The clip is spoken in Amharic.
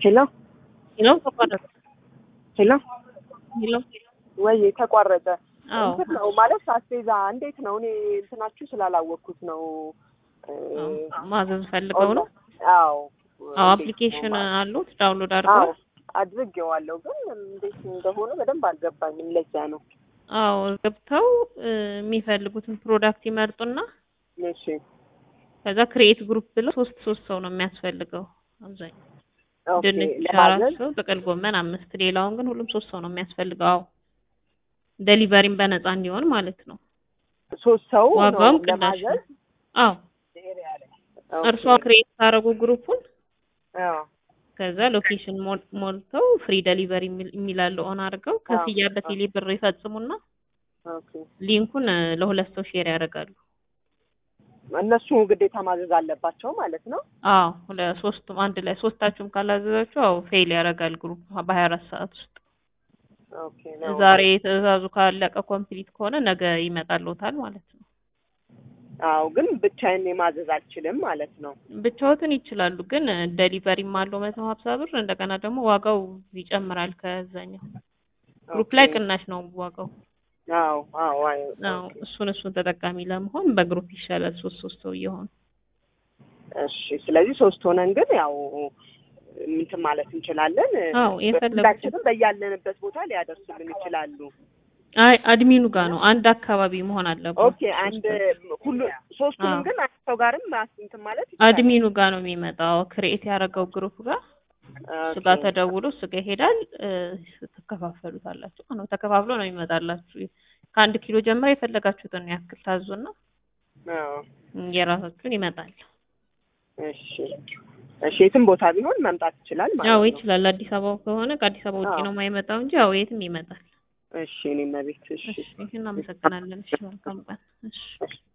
ሄሎ ሄሎ ተቋረጠ። ሄሎ ሄሎ ወይ ተቋረጠ። አዎ እንትን ነው ማለት አስቤዛ እንዴት ነው? እኔ እንትናችሁ ስላላወቅኩት ነው። እ፣ ማዘዝ ፈልገው ነው። አዎ አዎ አፕሊኬሽን አሉት ዳውንሎድ አድርገው። አዎ አድርጌዋለሁ፣ ግን እንዴት እንደሆነ በደንብ አልገባኝም። ለዛ ነው። አዎ ገብተው እ፣ የሚፈልጉትን ፕሮዳክት ይመርጡና እሺ ከዛ ክሬኤት ግሩፕ ብለው ሶስት ሶስት ሰው ነው የሚያስፈልገው አብዛኛው ኦኬ። ድንች አራት ለማዘዝ ሰው ጥቅል ጎመን አምስት ሌላውን ግን ሁሉም ሶስት ሰው ነው የሚያስፈልገው። አዎ ዴሊቨሪም በነፃ እንዲሆን ማለት ነው። ሶስት ሰው ነው ዋጋውም ቅናሽ ነው። ለማዘዝ። አዎ ኦኬ። እርሷ ክሬኤት ካደረጉ ግሩፑን አዎ ከዛ ሎኬሽን ሞል- ሞልተው ፍሪ ዴሊቨሪ የሚላለው ኦን አድርገው ክፍያ በቴሌ ብር ይፈጽሙና ኦኬ። ሊንኩን እ፣ ለሁለት ሰው ሼር ያደርጋሉ። እነሱ ግዴታ ማዘዝ አለባቸው ማለት ነው። አዎ ለሶስቱም አንድ ላይ ሶስታችሁም ካላዘዛችሁ አዎ ፌል ያደርጋል ግሩፕ በሀያ አራት ሰዓት ውስጥ ኦኬ ነው። ዛሬ ትዕዛዙ ካለቀ ኮምፕሊት ከሆነ ነገ ይመጣልዎታል ማለት ነው። አዎ ግን ብቻዬን ማዘዝ አልችልም ማለት ነው። ብቻዎትን ይችላሉ፣ ግን ዴሊቨሪም አለው መቶ ሀምሳ ብር እንደገና ደግሞ ዋጋው ይጨምራል ከዛኛው ግሩፕ ላይ ኦኬ። ቅናሽ ነው ዋጋው። አዎ አዎ አይ አዎ እሱን እሱን ተጠቃሚ ለመሆን በግሩፕ ይሻላል ሶስት ሶስት ሰው እየሆኑ እሺ። ስለዚህ ሶስት ሆነን ግን ያው እንትን ማለት እንችላለን። አዎ የፈለጉት ሁላችንም በያለንበት ቦታ ሊያደርሱልን ይችላሉ። አይ አድሚኑ ጋር ነው አንድ አካባቢ መሆን አለበት። ኦኬ አንድ ሁሉ ሶስቱንም አዎ። ግን አንድ ሰው ጋርም ማስ- እንትን ማለት ይቻላል። አድሚኑ ጋር ነው የሚመጣው ክሬኤት ያደረገው ግሩፕ ጋር እሱ ጋር ኦኬ። ተደውሎ እሱ ጋር ይሄዳል። እ፣ ትከፋፈሉታላችሁ ነው ተከፋፍሎ ነው የሚመጣላችሁ። ከአንድ ኪሎ ጀምሮ የፈለጋችሁትን ያክል ታዙና አዎ። የራሳችሁን ይመጣል። እሺ እሺ። የትም ቦታ ቢሆን መምጣት ይችላል ማለት ያው ነው። ይችላል። አዲስ አበባ ከሆነ ከአዲስ አበባ ውጭ አዎ። ነው የማይመጣው እንጂ ያው የትም ይመጣል። እሺ እኔም ቤት እሺ እሺ እናመሰግናለን። እሺ መልካም ቀን። እሺ እሺ